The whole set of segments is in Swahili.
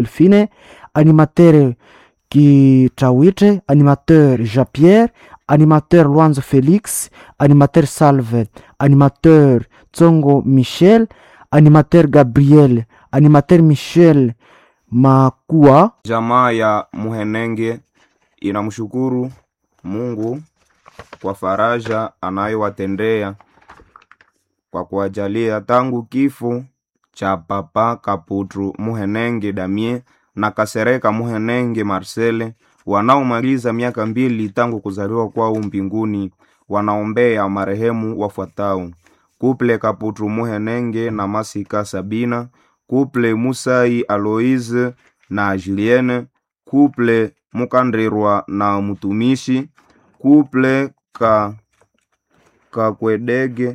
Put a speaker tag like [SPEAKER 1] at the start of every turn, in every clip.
[SPEAKER 1] Delphine, animateur Kitawite, animateur Jean-Pierre, animateur Luanzo Félix, animateur Salve, animateur Tsongo Michel, animateur Gabriel, animateur Michel Makua.
[SPEAKER 2] Jamaa ya Muhenenge inamshukuru Mungu kwa faraja anayowatendea kwa kuwajalia tangu kifo cha Papa Kaputru Muhenenge Damie na Kasereka Muhenenge Marcele wanaomaliza miaka mbili tangu kuzaliwa kwao mbinguni, wanaombea marehemu wafuatao: Kuple Kaputru Muhenenge na Masika Sabina, Kuple Musai Aloise na Julienne, Kuple Mukandirwa na Mutumishi, Kuple ka Kakwedege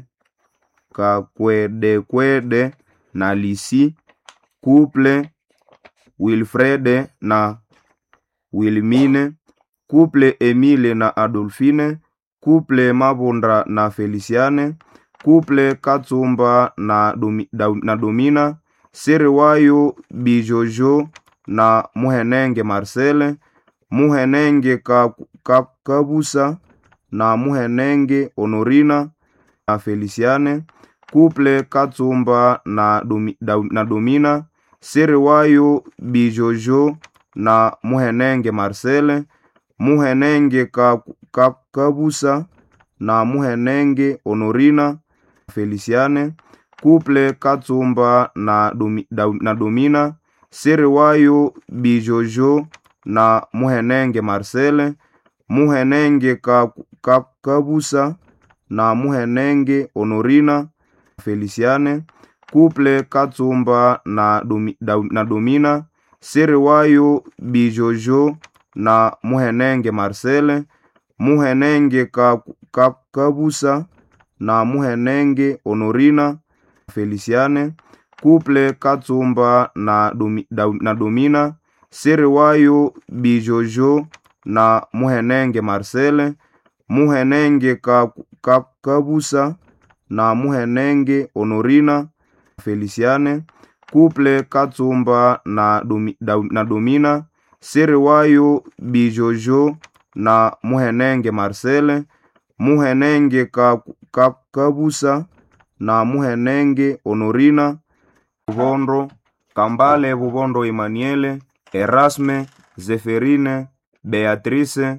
[SPEAKER 2] Kakwedekwede na Lisi, Kuple Wilfrede na Wilmine, Kuple Emile na Adolfine, Kuple Mabondra na Feliciane, Kuple Katsumba na, Domi, da, na Domina, Seriwayo Bijojo na Muhenenge Marcele, Muhenenge ka, ka, Kabusa na Muhenenge Honorina na Feliciane, Kuple Katsumba na, Domi, da, na Domina, Seriwayo Bijojo na Muhenenge Marcele, Muhenenge ka, ka, Kabusa na Muhenenge Honorina Feliciane, Kuple Katsumba na, Domi, da, na Domina, Seriwayo Bijojo na Muhenenge Marcele, Muhenenge ka, ka, Kabusa na Muhenenge Honorina Feliciane, Kuple Katsumba na, Domi, da, na Domina, Seriwayo Bijojo na Muhenenge Marcele, Muhenenge ka, ka, Kabusa na Muhenenge Honorina Feliciane, Kuple Katsumba na, Domi, da, na Domina, Seriwayo Bijojo na Muhenenge Marcele, Muhenenge ka, ka, Kabusa na Muhenenge Honorina Feliciane, Kuple Katsumba na, Domi, da, na Domina, Seriwayo Bijojo na Muhenenge Marcele, Muhenenge ka, ka, Kabusa na Muhenenge Honorina Bubondo, Kambale Bubondo Emmanuele, Erasme, Zeferine, Beatrice,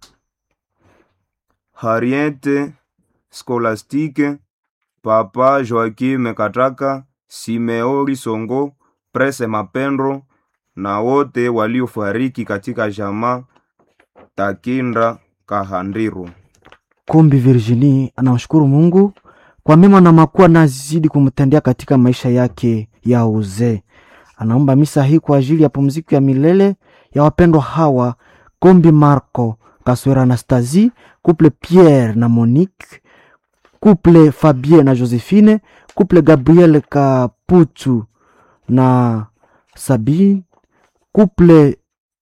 [SPEAKER 2] Harriete, Scolastique, Papa Joaquim Kataka, Simeori Songo, Prese Mapendro na wote waliofariki katika jamaa Takinda Kahandiro.
[SPEAKER 1] Kumbi Virginie anamshukuru Mungu kwa mema na makuu anazidi kumtendea katika maisha yake ya uzee. Anaomba misa hii kwa ajili ya pumziko ya milele ya wapendwa hawa Kombi Marco Kaswera Anastasie, couple Pierre na Monique, couple Fabien na Josephine, couple Gabriel Kaputu na Sabine, couple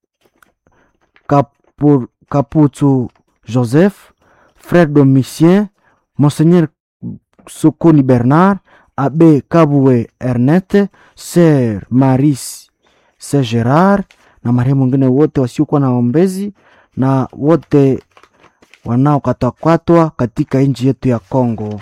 [SPEAKER 1] Kapu, Kaputu Joseph, frère Domitien, Monseigneur Sokoni Bernard, Abbé Kabwe Ernest, Sœur Maris Sœur Gerard na marehemu wengine wote wasiokuwa na ombezi na wote wanaokatwakatwa katika nchi yetu ya Kongo.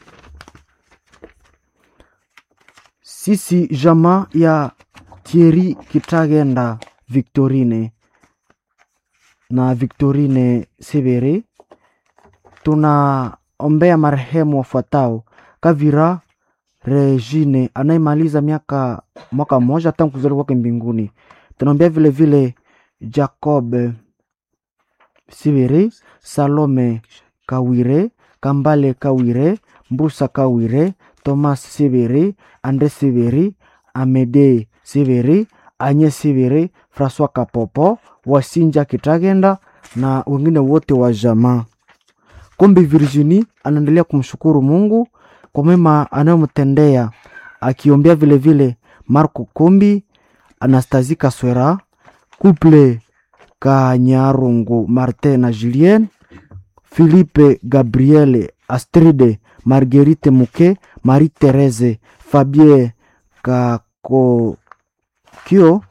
[SPEAKER 1] Sisi jamaa ya Thierry Kitagenda Victorine na Victorine Severe tunaombea marehemu wafuatao: Kavira Regine anayemaliza miaka mwaka mmoja tangu kuzaliwa kwake mbinguni. Tunaombea vile vile Jacob Sivere, Salome Kawire, Kambale Kawire, Mbusa Kawire, Thomas Sivere, Andre Sivere, Amede Sivere, Anye Sivere, Francois Kapopo, Wasinja Kitagenda na wengine wote wa jamaa. Kombi Virginie anaendelea kumshukuru Mungu kwa mema anayomtendea akiombea vile vile Marco Kombi, Anastasie Kaswera, couple Kanyarungu Martin na Julien, Philippe Gabriele, Astride, Marguerite Muke, Marie Therese, Fabien Kakokio,